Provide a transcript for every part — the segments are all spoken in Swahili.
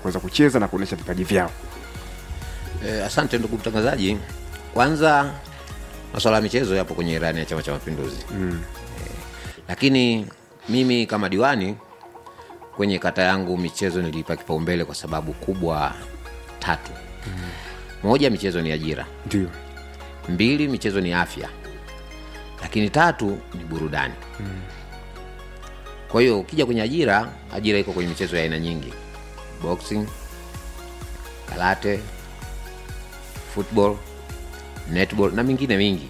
kuweza kucheza na kuonyesha vipaji vyao E, asante ndugu mtangazaji. Kwanza masuala ya michezo yapo kwenye ilani ya Chama cha Mapinduzi mm. e, lakini mimi kama diwani kwenye kata yangu michezo niliipa kipaumbele kwa sababu kubwa tatu mm. moja, michezo ni ajira; ndio mbili, michezo ni afya; lakini tatu ni burudani mm. kwa hiyo ukija kwenye ajira, ajira iko kwenye michezo ya aina nyingi: boxing, karate, football, netball na mingine mingi.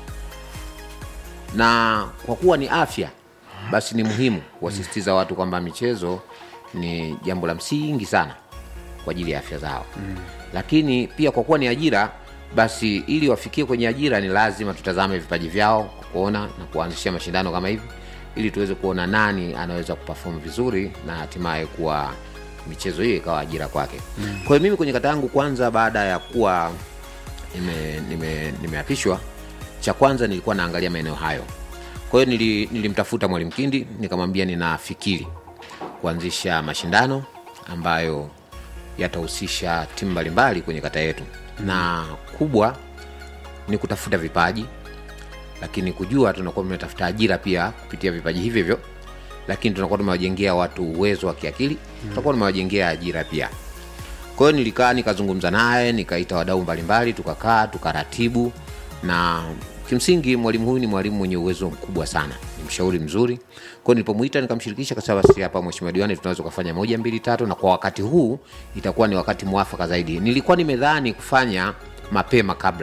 Na kwa kuwa ni afya, basi ni muhimu kuwasisitiza watu kwamba michezo ni jambo la msingi sana kwa ajili ya afya zao mm. Lakini pia kwa kuwa ni ajira, basi ili wafikie kwenye ajira ni lazima tutazame vipaji vyao kwa kuona na kuanzishia mashindano kama hivi, ili tuweze kuona nani anaweza kuperform vizuri na hatimaye kuwa michezo hiyo ikawa ajira kwake mm. Kwa hiyo mimi kwenye kata yangu kwanza, baada ya kuwa nime- nime- nimeapishwa cha kwanza nilikuwa naangalia maeneo hayo kwa hiyo nili, nilimtafuta mwalimu kindi nikamwambia ninafikiri kuanzisha mashindano ambayo yatahusisha timu mbalimbali kwenye kata yetu na kubwa ni kutafuta vipaji lakini kujua tunakuwa tumetafuta ajira pia kupitia vipaji hivyo hivyo lakini tunakuwa tumewajengea watu uwezo wa kiakili tutakuwa tumewajengea ajira pia kwa hiyo nilikaa nikazungumza naye nikaita wadau mbalimbali tukakaa tukaratibu na kimsingi mwalimu huyu ni mwalimu mwenye uwezo mkubwa sana ni mshauri mzuri kwao nilipomwita nikamshirikisha kasema basi hapa mheshimiwa diwani tunaweza ukafanya moja mbili tatu na kwa wakati huu itakuwa ni wakati mwafaka zaidi nilikuwa nimedhani kufanya mapema kabla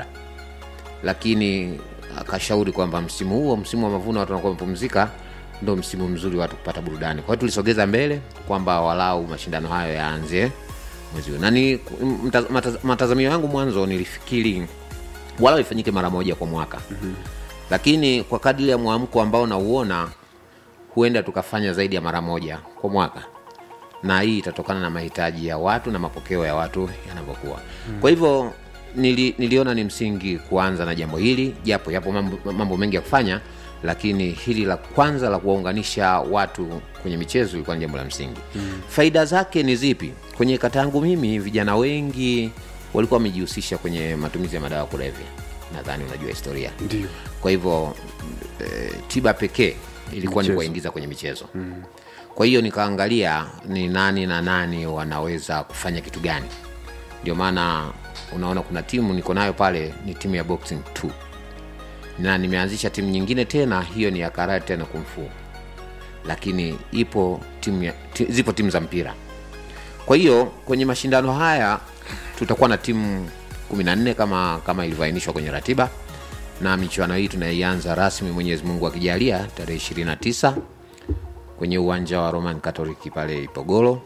lakini akashauri kwamba msimu huo msimu wa mavuno watu wanakuwa wamepumzika ndo msimu mzuri watu kupata burudani kwa hiyo tulisogeza mbele kwamba walau mashindano hayo yaanze mwezi huu na ni mta- mata- matazamio yangu mwanzo nilifikiri walau ifanyike mara moja kwa mwaka mm-hmm. lakini kwa kadri ya mwamko ambao nauona huenda tukafanya zaidi ya mara moja kwa mwaka na hii itatokana na mahitaji ya watu na mapokeo ya watu yanavyokuwa mm. kwa hivyo nili, niliona ni msingi kuanza na jambo hili japo yapo mambo, mambo mengi ya kufanya lakini hili la kwanza la kuwaunganisha watu kwenye michezo ilikuwa ni jambo la msingi mm. faida zake ni zipi kwenye kata yangu mimi vijana wengi walikuwa wamejihusisha kwenye matumizi ya madawa ya kulevya nadhani unajua historia ndio kwa hivyo e, tiba pekee ilikuwa ni Michezo. kuwaingiza kwenye michezo mm. kwa hiyo nikaangalia ni nani na nani wanaweza kufanya kitu gani ndio maana unaona kuna timu niko nayo pale ni timu ya boxing 2 na nimeanzisha timu nyingine tena hiyo ni ya karate na kumfu lakini ipo timu ya, ti, zipo timu za mpira kwa hiyo kwenye mashindano haya tutakuwa na timu 14 kama kama ilivyoainishwa kwenye ratiba na michuano hii tunaianza rasmi mwenyezi mungu akijalia tarehe 29 kwenye uwanja wa roman catholic pale ipogoro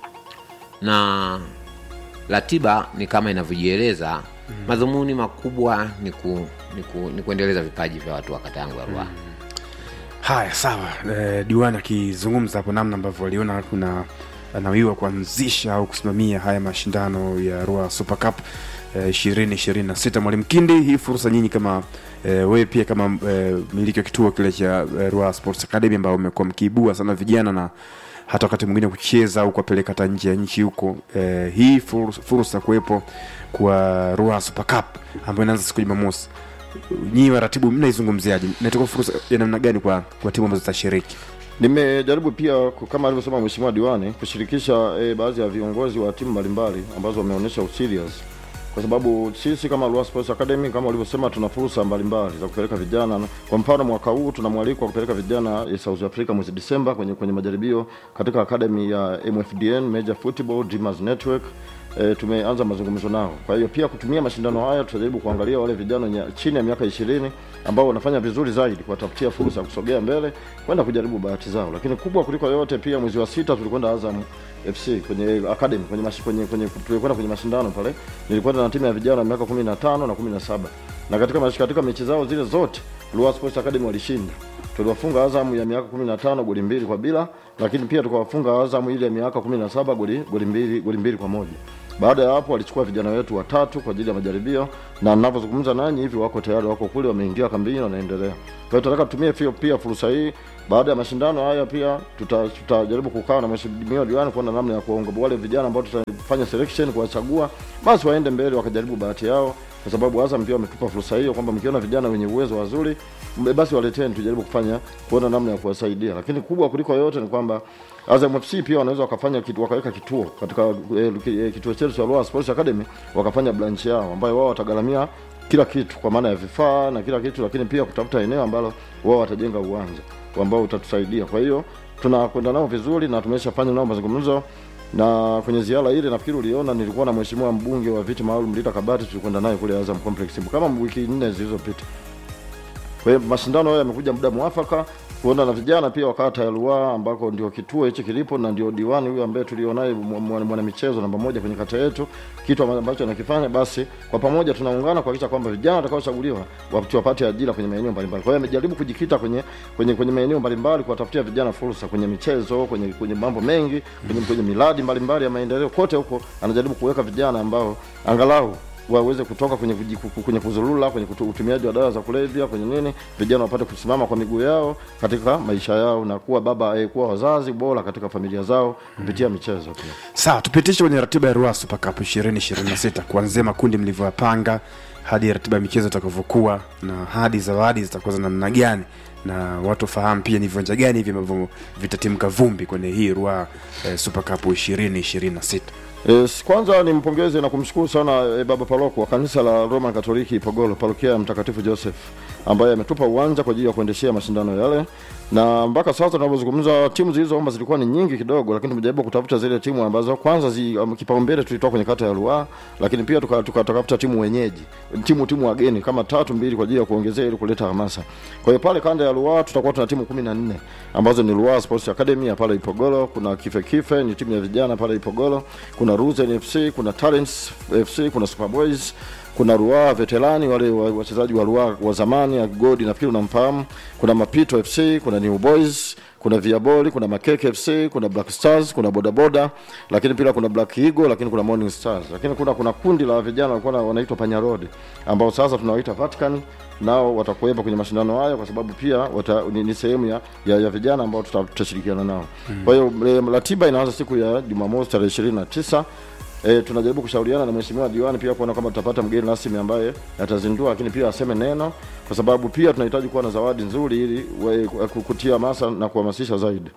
na ratiba ni kama inavyojieleza mm. madhumuni makubwa ni, ku, ni, ku, ni kuendeleza vipaji vya watu wa kata yangu ya ruaha mm. haya sawa e, diwani akizungumza hapo namna ambavyo waliona kuna anawiwa kuanzisha au kusimamia haya mashindano ya Ruaha Super Cup ishirini ishirini na sita mwalimu kindi hii fursa nyinyi kama e, wewe pia kama e, miliki wa kituo kile cha e, Ruaha Sports Academy ambao umekuwa mkiibua sana vijana na hata wakati mwingine kucheza au kuwapeleka hata nje ya nchi huko e, hii fursa, fursa kuwepo kwa Ruaha Super Cup ambayo inaanza siku ya Jumamosi nyinyi waratibu mnaizungumziaje inatoka fursa ya namna gani kwa, kwa timu ambazo zitashiriki Nimejaribu pia ku- kama alivyosema mheshimiwa diwani kushirikisha e, baadhi ya viongozi wa timu mbalimbali ambazo wameonyesha userious kwa sababu sisi kama Ruaha Sports Academy kama ulivyosema, tuna fursa mbalimbali za kupeleka vijana. Kwa mfano mwaka huu tuna mwaliko wa kupeleka vijana eh, South Africa mwezi Disemba kwenye, kwenye majaribio katika academy ya MFDN Major Football Dreamers Network. E, tumeanza mazungumzo nao. Kwa hiyo pia kutumia mashindano haya tutajaribu kuangalia wale vijana wenye chini ya miaka ishirini ambao wanafanya vizuri zaidi, kuwatafutia fursa ya kusogea mbele kwenda kujaribu bahati zao. Lakini kubwa kuliko yote, pia mwezi wa sita tulikwenda Azam FC kwenye academy kwenye mashi, kwenye, kwenye tulikwenda kwenye mashindano pale, nilikwenda na timu ya vijana wa miaka 15 na 17 na katika mashi, katika mechi zao zile zote Ruaha Sports Academy walishinda. Tuliwafunga Azam ya miaka 15 goli mbili kwa bila, lakini pia tukawafunga Azam ile ya miaka 17 goli goli mbili goli mbili kwa moja. Baada ya hapo walichukua vijana wetu watatu kwa ajili ya majaribio, na ninavyozungumza nanyi hivi wako tayari, wako kule, wameingia kambini, wanaendelea. Kwa hiyo tunataka tutumie pia, pia fursa hii baada ya mashindano haya pia tuta- tutajaribu kukaa na mheshimiwa diwani kuona namna ya kuwaongoza wale vijana ambao tutafanya selection kuwachagua, basi waende mbele wakajaribu bahati yao, kwa sababu Azam pia wametupa fursa hiyo kwamba mkiona vijana wenye uwezo wazuri, mbe- basi waleteni, tujaribu kufanya kuona namna ya kuwasaidia. Lakini kubwa kuliko yote ni kwamba Azam FC pia wanaweza wakafanya kitu, wakaweka kituo katika eh, ki- eh, kituo chetu cha Ruaha Sports Academy, wakafanya branch yao ambayo wao watagharamia kila kitu kwa maana ya vifaa na kila kitu, lakini pia kutafuta eneo ambalo wao watajenga uwanja ambao utatusaidia. Kwa hiyo tunakwenda nao vizuri na tumeshafanya nao mazungumzo na kwenye ziara ile nafikiri uliona nilikuwa na mheshimiwa mbunge wa viti maalum Rita Kabati, tulikwenda naye kule Azam Complex kama wiki nne zilizopita. Kwa hiyo mashindano haya yamekuja muda mwafaka kuona na vijana pia wa kata ya Ruaha ambako ndio kituo hichi kilipo na ndio diwani huyu ambaye tulionaye mwana mwana michezo namba moja kwenye kata yetu, kitu ambacho anakifanya, basi kwa pamoja tunaungana kuhakikisha kwamba vijana watakaochaguliwa wapate wapate ajira kwenye maeneo mbalimbali. Kwa hiyo amejaribu kujikita kwenye kwenye kwenye maeneo mbalimbali kuwatafutia vijana fursa kwenye michezo, kwenye kwenye mambo mengi, kwenye kwenye miradi mbalimbali ya maendeleo, kote huko anajaribu kuweka vijana ambao angalau waweze kutoka kwenye kuji- kwenye kuzulula kwenye kutu- utumiaji wa dawa za kulevya kwenye nini, vijana wapate kusimama kwa miguu yao katika maisha yao na kuwa baba eh, kuwa wazazi bora katika familia zao kupitia michezo pia. Sawa, tupitishe kwenye ratiba ya Ruaha Super Cup 2026 kuanzia makundi mlivyoyapanga hadi ratiba ya michezo itakavyokuwa na hadi zawadi zitakuwa za namna gani, na watu wafahamu pia ni viwanja gani hivi ambavyo vitatimka vumbi kwenye hii Ruaha eh, Super Cup 2026. Yes, kwanza nimpongeze na kumshukuru sana e, Baba Paroko wa kanisa la Roman Katoliki Ipogolo, parokia ya Mtakatifu Joseph ambaye ametupa uwanja kwa ajili ya kuendeshea mashindano yale, na mpaka sasa tunavyozungumza timu zilizoomba zilikuwa ni nyingi kidogo, lakini tumejaribu kutafuta zile timu ambazo kwanza zi, um, kipaumbele tulitoa kwenye kata ya Ruaha, lakini pia tukatafuta tuka, tukatafuta timu wenyeji timu timu wageni kama tatu mbili kwa ajili ya kuongezea ili kuleta hamasa. Kwa hiyo pale kanda ya Ruaha tutakuwa tuna timu kumi na nne ambazo ni Ruaha Sports Academy ya pale Ipogolo, kuna Kife Kife ni timu ya vijana pale Ipogolo, kuna Ruzen FC, kuna Talents FC, kuna Superboys, kuna Ruaha Veterani wale wa- wachezaji wa Ruaha wa zamani ya Godi nafikiri unamfahamu, kuna Mapito FC, kuna New Boys, kuna Viaboli, kuna Makeke FC, kuna Black Stars, kuna Bodaboda, lakini pia kuna Black Eagle, lakini kuna Morning Stars. Lakini kuna kuna kundi la vijana walikuwa na- wanaitwa Panya Road ambao sasa tunawaita Vatican nao watakuwepo kwenye mashindano haya kwa sababu pia wata, ni, ni sehemu ya, ya, ya vijana ambao tuta- tutashirikiana nao. Kwa hiyo eh, ratiba inaanza siku ya Jumamosi tarehe ishirini na tisa. E, tunajaribu kushauriana na mheshimiwa diwani pia kuona kama tutapata mgeni rasmi ambaye atazindua, lakini pia aseme neno, kwa sababu pia tunahitaji kuwa na zawadi nzuri ili we- kutia hamasa na kuhamasisha zaidi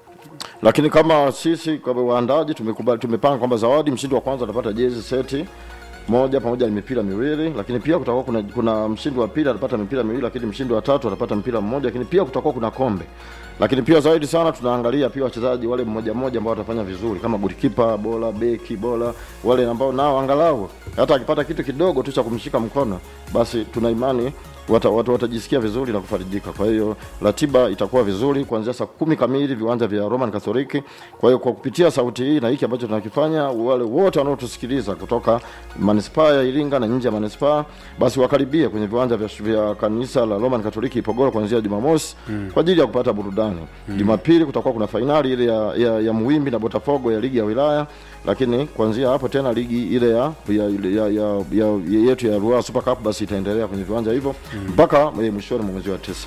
lakini kama sisi kama waandaji tumekubali tumepanga kwamba zawadi mshindi wa kwanza atapata jezi seti moja pamoja na mipira miwili, lakini pia kutakuwa kuna, kuna mshindi wa pili atapata mipira miwili, lakini mshindi wa tatu atapata mpira mmoja, lakini pia kutakuwa kuna kombe. Lakini pia zaidi sana tunaangalia pia wachezaji wale mmoja mmoja ambao watafanya vizuri kama golikipa bora, beki bora, wale ambao nao angalau hata akipata kitu kidogo tu cha kumshika mkono, basi tuna imani wata, watu watajisikia vizuri na kufarijika. Kwa hiyo ratiba itakuwa vizuri kuanzia saa kumi kamili viwanja vya Roman Katoliki. Kwa hiyo kwa kupitia sauti hii na hiki ambacho tunakifanya, wale wote wanaotusikiliza kutoka manispaa ya Iringa na nje ya manispaa, basi wakaribie kwenye viwanja vya, vya kanisa la Roman Katoliki Ipogoro kuanzia Jumamosi mm. kwa ajili ya kupata burudani mm. Jumapili kutakuwa kuna fainali ile ya, ya, ya Muwimbi na Botafogo ya ligi ya wilaya lakini kuanzia hapo tena ligi ile ya, ya, ya, ya, ya, ya yetu ya Ruaha Super Cup basi itaendelea kwenye viwanja hivyo mpaka mm. mwishoni mwa mwezi wa tisa.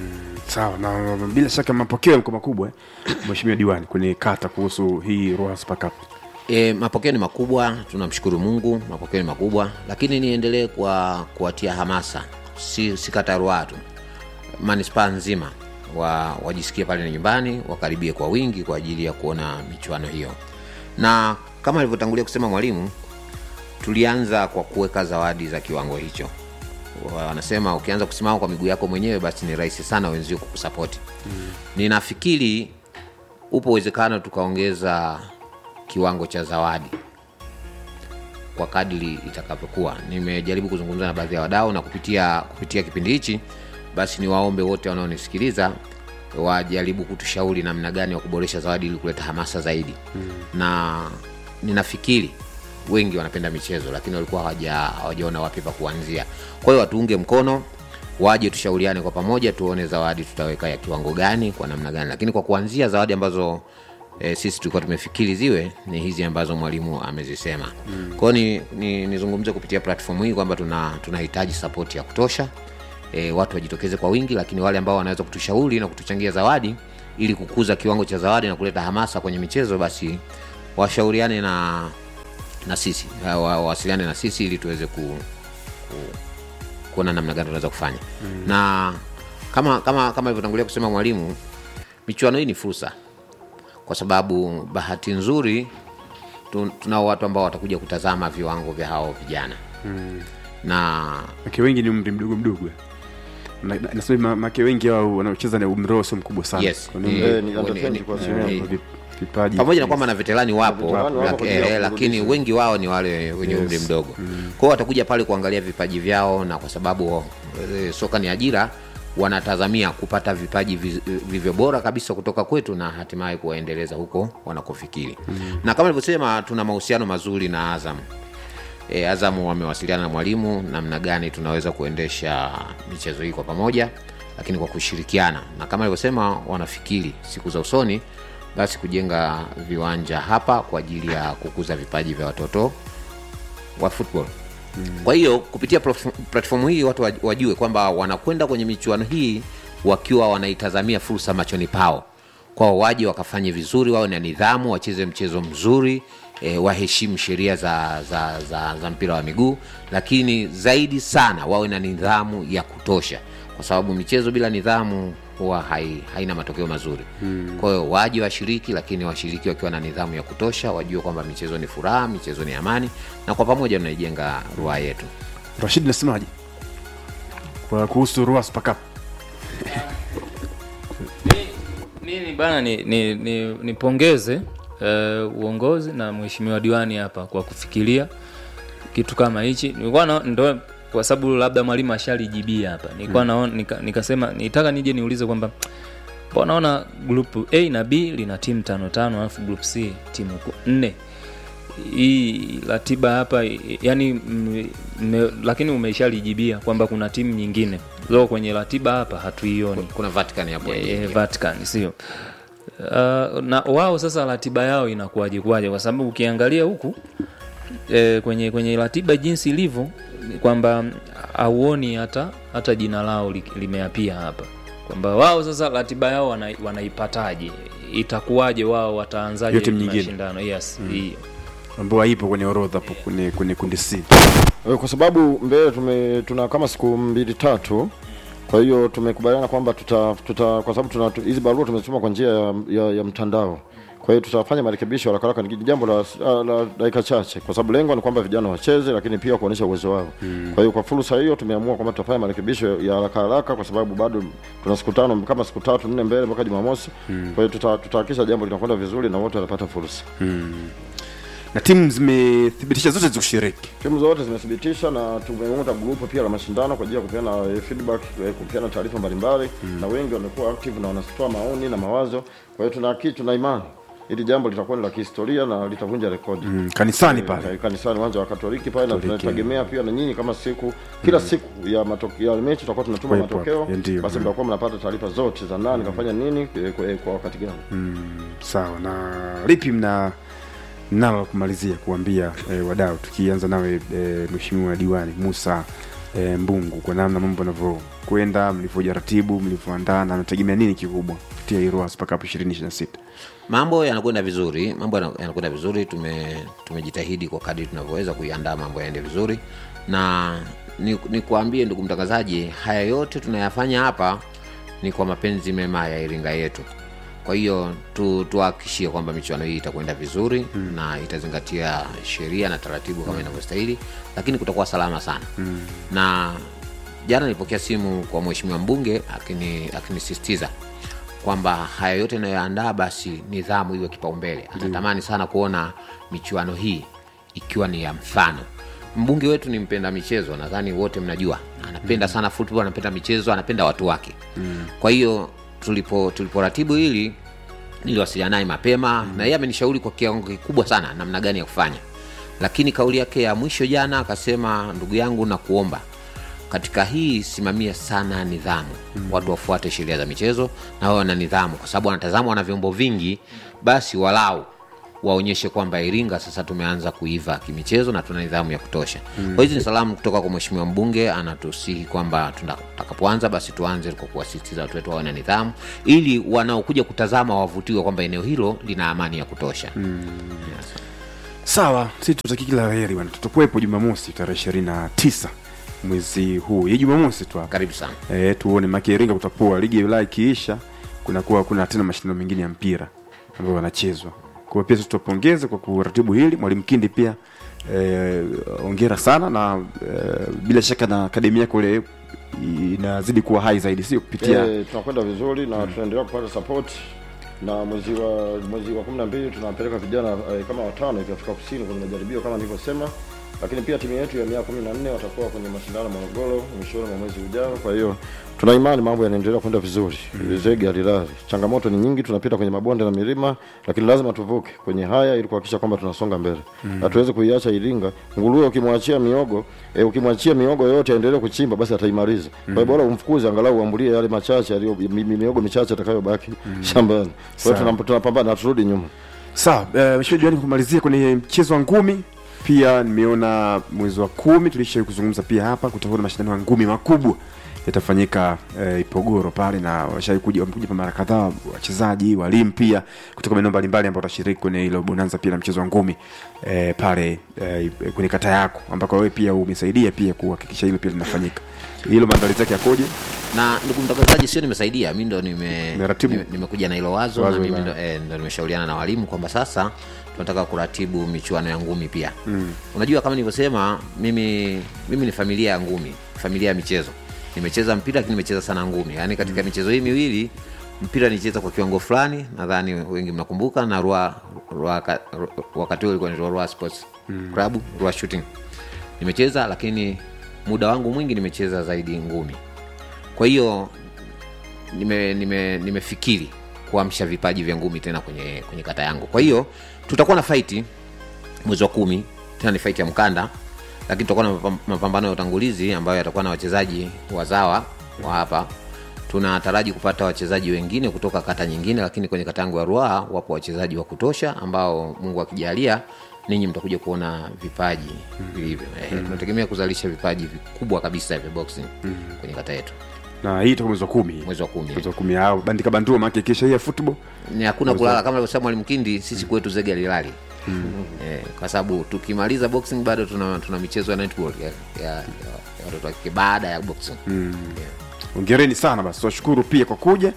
Sawa, na bila shaka mapokeo yamekuwa makubwa eh, mheshimiwa diwani kwenye kata kuhusu hii Ruaha Super Cup. E, mapokeo ni makubwa, tunamshukuru Mungu, mapokeo ni makubwa, lakini niendelee kwa kuwatia hamasa, si, si kata ya Ruaha tu, manispaa nzima wa, wajisikie pale ni nyumbani, wakaribie kwa wingi kwa ajili ya kuona michuano hiyo, na kama alivyotangulia kusema mwalimu, tulianza kwa kuweka zawadi za kiwango hicho. Wanasema ukianza kusimama kwa miguu yako mwenyewe, basi ni rahisi sana wenzio kukusapoti. mm. Ninafikiri upo uwezekano tukaongeza kiwango cha zawadi kwa kadiri itakavyokuwa. Nimejaribu kuzungumza na baadhi ya wadau na kupitia kupitia kipindi hichi, basi niwaombe wote wanaonisikiliza wajaribu kutushauri namna gani wa kuboresha zawadi ili kuleta hamasa zaidi mm. na ninafikiri wengi wanapenda michezo lakini walikuwa hawaja hawajaona wapi pa kuanzia. Kwa hiyo watuunge mkono, waje tushauriane kwa pamoja, tuone zawadi tutaweka ya kiwango gani, kwa namna gani, lakini kwa kuanzia zawadi ambazo e, sisi tulikuwa tumefikiri ziwe ni hizi ambazo mwalimu amezisema mm. kwao ni, ni, nizungumze kupitia platform hii kwamba tuna tunahitaji sapoti ya kutosha e, watu wajitokeze kwa wingi lakini wale ambao wanaweza kutushauri na kutuchangia zawadi ili kukuza kiwango cha zawadi na kuleta hamasa kwenye michezo basi washauriane na na sisi wa- wawasiliane na sisi ili tuweze ku, ku, kuona namna gani tunaweza kufanya mm. na kama kama kama ilivyotangulia kusema mwalimu michuano hii ni fursa kwa sababu bahati nzuri tu- tunao watu ambao watakuja kutazama viwango vya hao vijana mm. na make wengi ni umri mdogo mdogo Na- na- nasema ma- make wengi hao wanaocheza ni umri wao sio mkubwa sana Yes. Kwa ni Ni- umri- Eh, ni under ni- 20 kwa ni- asilimia. ni- vi- vipaji pamoja na kwamba na veterani wapo, Veterani wapo laki- kwa ajili ya eh, lakini kurudisha. wengi wao ni wale wenye umri mdogo kwao watakuja pale kuangalia vipaji vyao na kwa sababu eh, soka ni ajira wanatazamia kupata vipaji vi- vivyo bora kabisa kutoka kwetu na hatimaye kuwaendeleza huko wanakofikiri na kama nilivyosema tuna mahusiano mazuri na azam e, Azamu wamewasiliana na mwalimu namna gani tunaweza kuendesha michezo hii kwa pamoja, lakini kwa kushirikiana, na kama alivyosema, wanafikiri siku za usoni basi kujenga viwanja hapa kwa ajili ya kukuza vipaji vya watoto wa football. Kwa hiyo kupitia platform- platform hii watu waj- wajue kwamba wanakwenda kwenye michuano hii wakiwa wanaitazamia fursa machoni pao, kwao waje wakafanye vizuri, wawe na nidhamu, wacheze mchezo mzuri e, waheshimu sheria za, za, za, za mpira wa miguu, lakini zaidi sana wawe na nidhamu ya kutosha, kwa sababu michezo bila nidhamu huwa hai, haina matokeo mazuri hmm. Kwa hiyo waje washiriki, lakini washiriki wakiwa na nidhamu ya kutosha, wajue kwamba michezo ni furaha, michezo ni amani, na kwa pamoja tunaijenga ruaa yetu. Rashid nasemaje kwa kuhusu Rua Super Cup mimi bana ni, ni, ni, nipongeze uh, uongozi na mheshimiwa diwani hapa kwa kufikiria kitu kama hichi nilikuwa na, ndo kwa sababu labda mwalimu ashalijibia hapa nilikuwa mm. naona nika, nikasema nitaka nije niulize kwamba mbona naona group a na b lina timu tano tano alafu group c timu ku- nne hii ratiba hapa i- yani m, m, lakini umeshalijibia kwamba kuna timu nyingine zo kwenye ratiba hapa hatuioni Kuna Vatican hapo Eh, yenyewe. Vatican sio uh, na wao sasa ratiba yao inakuwaje kuwaje kwa sababu ukiangalia huku eh, kwenye kwenye ratiba jinsi ilivyo ni kwamba auoni hata hata jina lao li- limeapia hapa kwamba wao sasa ratiba yao wana, wanaipataje itakuwaje wao wataanzaje Hiyo timu nyingine. mashindano yes hiyo ambao haipo kwenye orodha hapo kwenye, kwenye kundi C Eh, kwa sababu mbele tume tuna kama siku mbili tatu kwa hiyo tumekubaliana kwamba tuta, tuta kwa sababu tuna tu- hizi barua tumezituma kwa njia ya, ya, ya mtandao kwa hiyo tutafanya marekebisho haraka haraka ni jambo la, la, la dakika chache kwa sababu lengo ni kwamba vijana wacheze lakini pia kuonyesha uwezo wao mm. kwa hiyo kwa fursa hiyo tumeamua kwamba tutafanya marekebisho ya haraka haraka kwa sababu bado tuna siku tano kama siku tatu nne mbele mpaka jumamosi mm. kwa hiyo tuta- tutahakikisha jambo linakwenda vizuri na wote wanapata fursa na timu zimethibitisha zote zikushiriki timu zote zimethibitisha na tumeunda grupu pia la mashindano kwa ajili ya kupeana eh, feedback eh, kupeana taarifa mbalimbali na wengi wamekuwa active na wanatoa maoni na mawazo kwa hiyo tuna haki tuna imani ili jambo litakuwa ni la kihistoria na litavunja rekodi mm, kanisani Eh, pale kanisani uwanja wa Katoliki pale na Katoliki. tunategemea pia na nyinyi kama siku kila siku ya matokeo ya mechi tutakuwa tunatuma Kuwepo matokeo hapo, ndio. basi Mm. mtakuwa mnapata taarifa zote za nani kafanya nini eh, kwa, eh, kwa wakati gani sawa na lipi mna nalo la kumalizia kuambia eh, wadau tukianza nawe eh, mheshimiwa diwani musa eh, mbungu kwa namna mambo yanavyokwenda mlivyojiratibu mlivyoandaa na nategemea nini kikubwa kupitia Iroa Super Cup 2026 mambo yanakwenda vizuri mambo yana- yanakwenda vizuri tume tumejitahidi kwa kadri tunavyoweza kuiandaa mambo yaende vizuri na ni, ni kuambie ndugu mtangazaji haya yote tunayafanya hapa ni kwa mapenzi mema ya iringa yetu kwa hiyo tu, tuhakikishie kwamba michuano hii itakwenda vizuri mm. na itazingatia sheria na taratibu kama inavyostahili lakini kutakuwa salama sana mm. na jana nilipokea simu kwa mheshimiwa mbunge akini- akinisisitiza kwamba haya yote inayoandaa basi nidhamu iwe kipaumbele anatamani sana kuona michuano hii ikiwa ni ya mfano mbunge wetu ni mpenda michezo nadhani wote mnajua anapenda sana football anapenda michezo anapenda watu wake mm. kwa hiyo tulipo tuliporatibu hili niliwasiliana naye mapema mm. na yeye amenishauri kwa kiwango kikubwa sana namna gani ya kufanya lakini kauli yake ya mwisho jana akasema ndugu yangu na kuomba katika hii simamia sana nidhamu mm. watu wafuate sheria za michezo na wawe na nidhamu kwa sababu wanatazamwa na vyombo vingi basi walau waonyeshe kwamba Iringa sasa tumeanza kuiva kimichezo na tuna nidhamu ya kutosha. Mm. Kwa hizi ni salamu kutoka kwa mheshimiwa mbunge, anatusihi kwamba tutakapoanza basi tuanze kwa kuwasisitiza watu wetu wawe na nidhamu, ili wanaokuja kutazama wavutiwe kwamba eneo hilo lina amani ya kutosha. Mm. Yes. Sawa, sisi tutaki kila heri bwana, tutakuwepo Jumamosi tarehe ishirini na tisa mwezi huu, hii Jumamosi tu hapa Karibu sana. e, tuone maki Iringa kutapoa, ligi ya wilaya ikiisha, kunakuwa kuna tena mashindano mengine ya mpira ambayo wanachezwa. Kwa hiyo pia sisi tutapongeze kwa kuratibu hili, mwalimu Kindi pia eh, ongera sana na eh, bila shaka na akademi yako ile inazidi kuwa hai zaidi, sio kupitia Eh, tunakwenda vizuri na tunaendelea kupata support na mwezi wa mwezi wa 12 tunawapeleka vijana eh, kama watano hivi Afrika Kusini kwenye majaribio kama nilivyosema, lakini pia timu yetu ya miaka 14 watakuwa kwenye mashindano Morogoro mwishoni mwa mwezi ujao. Kwa hiyo tuna imani mambo yanaendelea kwenda vizuri. Mm. Zege alilali. Changamoto ni nyingi, tunapita kwenye mabonde na milima, lakini lazima tuvuke kwenye haya ili kuhakikisha kwamba tunasonga mbele. Hatuwezi kuiacha Iringa. Nguruwe ukimwachia miogo, e, ukimwachia miogo yote aendelee kuchimba basi ataimaliza. Kwa hiyo bora umfukuze angalau uambulie yale machache aliyo mi- mi- miogo michache atakayobaki shambani. Kwa hiyo Sawa. tunap- tunapambana na turudi nyuma. Sawa, uh, mheshimiwa Diwani, kumalizia kwenye mchezo wa ngumi pia nimeona mwezi wa kumi tulisha kuzungumza pia hapa, kutakuwa na mashindano ya ngumi makubwa yatafanyika uh, Ipogoro pale, na washai kuja wamekuja pa mara kadhaa wachezaji, walimu pia kutoka maeneo mbalimbali ambao watashiriki kwenye hilo bonanza pia na mchezo wa ngumi eh, pale eh, kwenye kata yako ambako wewe pia umesaidia pia kuhakikisha hilo pia linafanyika. Hilo maandalizi yake yakoje? na ndugu mtangazaji, sio nimesaidia mi ndo nime, Umeratibu. nime, nimekuja na hilo wazo, Wazo na mimi la- ndo, eh, ndo nimeshauriana na walimu kwamba sasa tunataka kuratibu michuano ya ngumi pia mm. Unajua, kama nilivyosema, mimi mimi ni familia ya ngumi, familia ya michezo. Nimecheza mpira lakini nimecheza sana ngumi, yaani katika michezo hii miwili mpira nicheza kwa kiwango fulani, nadhani wengi mnakumbuka, na Rua, Rua, ka- Ru- wakati huo ilikuwa ni Rua Sports Club, Rua Shooting nimecheza, lakini muda wangu mwingi nimecheza zaidi ngumi. Kwa hiyo nime, nime, nimefikiri kuamsha vipaji vya ngumi tena kwenye, kwenye kata yangu. Kwa hiyo tutakuwa na faiti mwezi wa kumi, tena ni faiti ya mkanda, lakini tutakuwa na mapam- mapambano ya utangulizi ambayo yatakuwa na wachezaji wazawa wa hapa. Tunataraji kupata wachezaji wengine kutoka kata nyingine, lakini kwenye kata yangu ya Ruaha wapo wachezaji wa kutosha ambao Mungu akijalia ninyi mtakuja kuona vipaji vilivyo. Eh, tunategemea kuzalisha vipaji vikubwa kabisa vya boxing kwenye kata yetu Na hii itakuwa mwezi wa kumi, mwezi wa kumi. mwezi wa kumi au bandika bandua, maana kesha hii ya football ni hakuna kulala kama alivyosema mwalimu Kindi, sisi kwetu zege alilali eh, kwa sababu tukimaliza boxing bado tuna, tuna michezo ya netball ya, ya, ya, ya watoto wa kike baada ya boxing yeah. Hongereni sana basi, twashukuru pia kwa kuja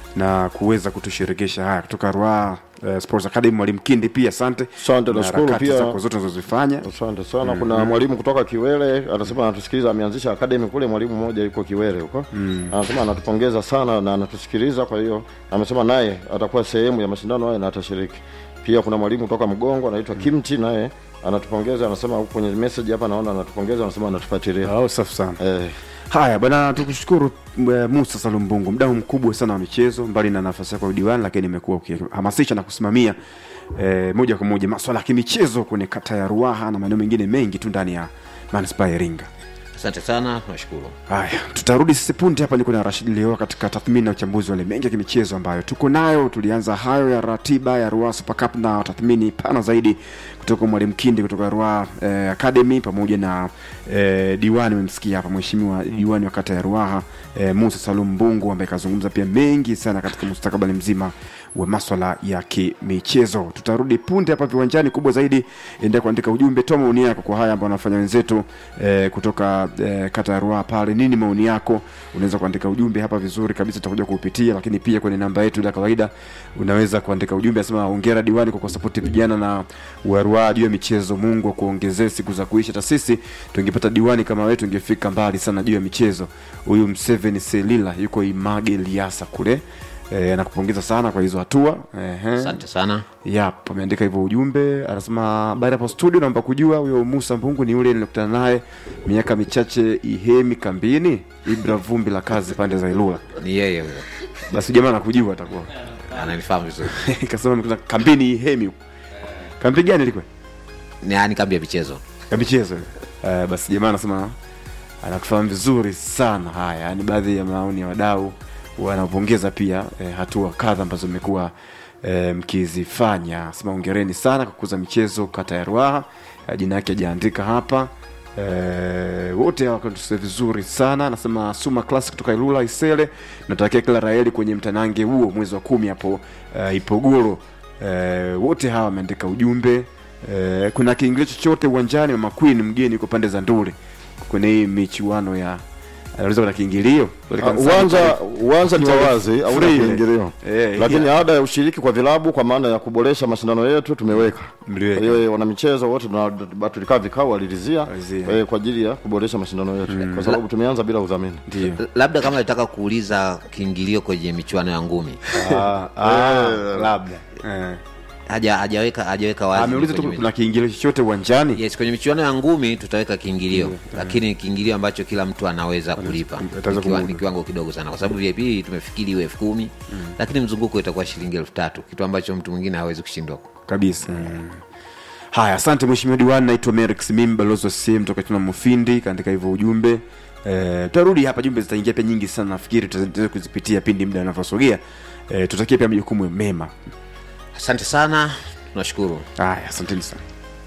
na kuweza kutushirikisha haya kutoka Ruaha uh, Sports Academy. Mwalimu Kindi pia asante, Asante, Na nashukuru harakati pia. zako zote unazozifanya. Asante sana. Kuna mwalimu kutoka Kiwele anasema anatusikiliza, ameanzisha academy kule. Mwalimu mmoja yuko Kiwele huko, anasema anatupongeza sana na anatusikiliza. Kwa hiyo amesema naye atakuwa sehemu ya mashindano haya na atashiriki pia. Kuna mwalimu kutoka Mgongo anaitwa Kimti, naye anatupongeza, anasema huko kwenye message hapa naona anatupongeza, anasema anatufuatilia. Oh, safi sana. Eh, Haya bwana, tukushukuru eh, Musa Salumbungu, mdau mkubwa sana wa michezo, mbali na nafasi yako ya udiwani, lakini imekuwa ukihamasisha na kusimamia eh, moja kwa moja maswala ya kimichezo kwenye kata ya Ruaha na maeneo mengine mengi tu ndani ya manispaa ya Iringa. Asante sana, tunashukuru. Haya, tutarudi sisi punde hapa. Niko na Rashid leo katika tathmini na uchambuzi wa wale mengi ya kimichezo ambayo tuko nayo. Tulianza hayo ya ratiba ya Ruaha Super Cup na tathmini pana zaidi kutoka mwalimu Kindi kutoka Ruaha eh, Academy pamoja na eh, diwani, umemsikia hapa mheshimiwa diwani wa kata ya Ruaha eh, Musa Salum Mbungu ambaye kazungumza pia mengi sana katika mustakabali mzima wa maswala ya kimichezo. Tutarudi punde hapa viwanjani. Kubwa zaidi, endelea kuandika ujumbe, toa maoni yako kwa haya ambayo wanafanya wenzetu eh, kutoka eh, kata ya Ruaha pale. Nini maoni yako? Unaweza kuandika ujumbe hapa vizuri kabisa, tutakuja kuupitia, lakini pia kwenye namba yetu ya kawaida unaweza kuandika ujumbe, asema hongera diwani kwa kusapoti vijana na wa Ruaha juu ya michezo. Mungu akuongezee siku za kuishi. Hata sisi tungepata diwani kama wewe tungefika mbali sana juu ya michezo. Huyu Mseveni Selila yuko Image Liasa kule eh, nakupongeza sana kwa hizo hatua Ehe. Asante sana. Yap, ameandika hivyo ujumbe, anasema habari hapo studio, naomba kujua huyo Musa Mbungu ni yule nilikutana naye miaka michache Ihemi kambini, Ibra vumbi la kazi pande za Ilula. Ni yeye huyo, Basi jamaa anakujua atakuwa ananifahamu vizuri. kasema amekuta kambini Ihemi huko. Kambi gani ilikuwa? Ni yani kambi ya michezo. Kambi chezo. Uh, basi jamaa anasema anatufahamu vizuri sana. Haya, yani baadhi ya maoni ya wadau wanapongeza pia eh, hatua kadha ambazo imekuwa e, mkizifanya. Sema ongereni sana kwa kukuza michezo kata ya Ruaha. E, jina yake hajaandika hapa. E, wote hawa wakatusia vizuri sana. Anasema Suma Classic kutoka Ilula Isele, natakia kila raheli kwenye mtanange huo mwezi wa kumi hapo e, Ipogoro. E, wote hawa wameandika ujumbe e, kuna kiingilio chochote uwanjani? Mama Queen mgeni kwa pande za Ndule kwenye hii michuano ya anauliza kuna kiingilio Ah, uwanja uwanja ni wa wazi hauna Free. kiingilio Eh, lakini yeah. ada ya ushiriki kwa vilabu kwa maana ya kuboresha mashindano yetu tumeweka Mliweka. kwa hiyo wanamichezo wote tuna- ba- tulikaa vikao walirizia Walizia. eh, kwa ajili ya kuboresha mashindano yetu kwa sababu tumeanza bila udhamini ndio labda kama nataka kuuliza kiingilio kwenye michuano ya ngumi Ah, ah, labda eh. haja hajaweka hajaweka wazi ameuliza tu kwenye kuna kiingilio chochote uwanjani yes kwenye michuano ya ngumi tutaweka kiingilio lakini kiingilio ambacho kila mtu anaweza kulipa ataweza Ni kiwa- kumudu. ni kiwango kidogo sana kwa sababu vip tumefikiri iwe elfu kumi lakini mzunguko itakuwa shilingi elfu tatu kitu ambacho mtu mwingine hawezi kushindwa kabisa haya asante mheshimiwa diwani naitwa Merix Simim balozi wa CCM toka tuna Mufindi kaandika hivyo ujumbe eh, tutarudi hapa jumbe zitaingia pia nyingi sana nafikiri tutaweza kuzipitia pindi muda unavyosogea eh, tutakie pia majukumu mema asante sana tunashukuru haya asanteni sana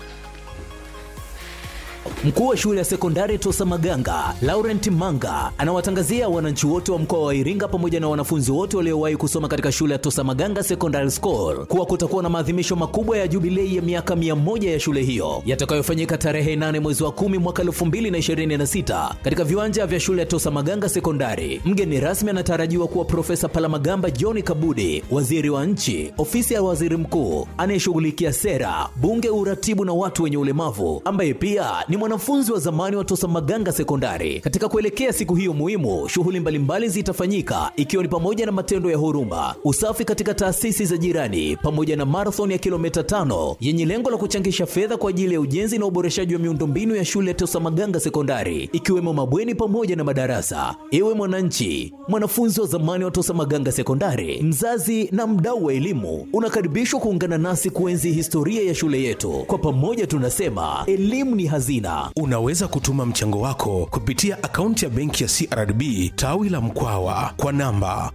Mkuu wa shule ya sekondari Tosa Maganga, Laurent Manga, anawatangazia wananchi wote wa mkoa wa Iringa pamoja na wanafunzi wote waliowahi kusoma katika shule ya Tosa Maganga Secondary School kuwa kutakuwa na maadhimisho makubwa ya jubilei ya miaka 100 ya shule hiyo yatakayofanyika tarehe 8 mwezi wa 10 mwaka 2026 katika viwanja vya shule ya Tosa Maganga Sekondari. Mgeni rasmi anatarajiwa kuwa Profesa Palamagamba John Kabudi, waziri wa nchi, ofisi ya waziri mkuu anayeshughulikia sera, bunge, uratibu na watu wenye ulemavu, ambaye pia ni mwanafunzi wa zamani wa Tosa Maganga Sekondari. Katika kuelekea siku hiyo muhimu, shughuli mbalimbali zitafanyika ikiwa ni pamoja na matendo ya huruma, usafi katika taasisi za jirani, pamoja na marathon ya kilomita tano yenye lengo la kuchangisha fedha kwa ajili ya ujenzi na uboreshaji wa miundombinu ya shule ya Tosa Maganga Sekondari, ikiwemo mabweni pamoja na madarasa. Ewe mwananchi, mwanafunzi wa zamani wa Tosa Maganga Sekondari, mzazi na mdau wa elimu, unakaribishwa kuungana nasi kuenzi historia ya shule yetu. Kwa pamoja tunasema elimu ni hazina. Unaweza kutuma mchango wako kupitia akaunti ya benki ya CRDB tawi la Mkwawa kwa namba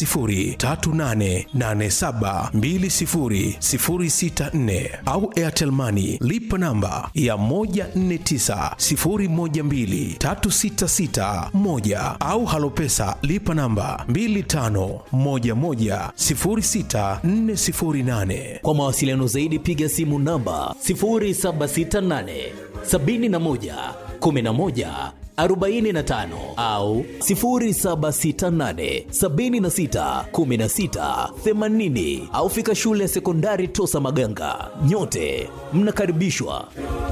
10388720064 au Airtel Money lipa namba ya 1490123661 au Halopesa lipa namba 25110648. Kwa mawasiliano zaidi piga simu namba 0768 71 11 45 au 0768 76 16 80 au fika shule ya sekondari Tosa Maganga. Nyote mnakaribishwa.